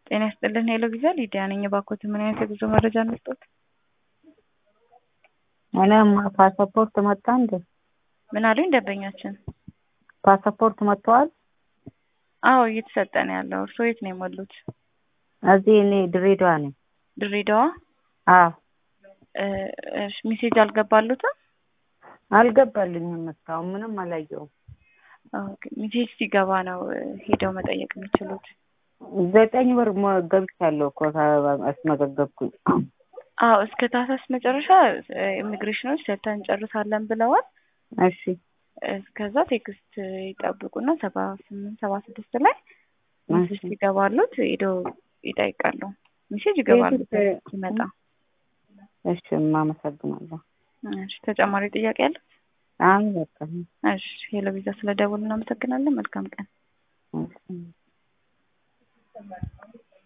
ጤና ይስጥልን ሄሎ ቪዛ ሊዲያ ነኝ። እባክዎት ምን አይነት የጉዞ መረጃ እንስጦት? እኔም ፓስፖርት መጣ እንዴ? ምን አሉኝ ደንበኛችን? ፓስፖርት መጥተዋል? አዎ እየተሰጠ ነው ያለው። እርስዎ የት ነው የሞሉት? እዚህ እኔ ድሬዳዋ ነኝ። ድሬዳዋ? አዎ እሺ ሜሴጅ አልገባሉትም? አልገባልኝም እስካሁን ምንም አላየሁም። ኦኬ ሜሴጅ ሲገባ ነው ሄደው መጠየቅ የሚችሉት። ዘጠኝ ወር ሞ- ገብቻለሁ እኮ አስመዘገብኩኝ። አዎ እስከ ታህሳስ መጨረሻ ኢሚግሬሽኖች ሰርተን እንጨርሳለን ብለዋል። እሺ እስከዛ ቴክስት ይጠብቁና ሰባ ስምንት ሰባ ስድስት ላይ ሜሴጅ ሲገባሉት ሄደው ይጠይቃሉ። ሜሴጅ ይገባሉ ሲመጣ። እሺ አመሰግናለሁ። እሺ ተጨማሪ ጥያቄ አለ? አይ በቃ እሺ ሄሎ ቪዛ ስለደወሉ እናመሰግናለን። መልካም ቀን። እሺ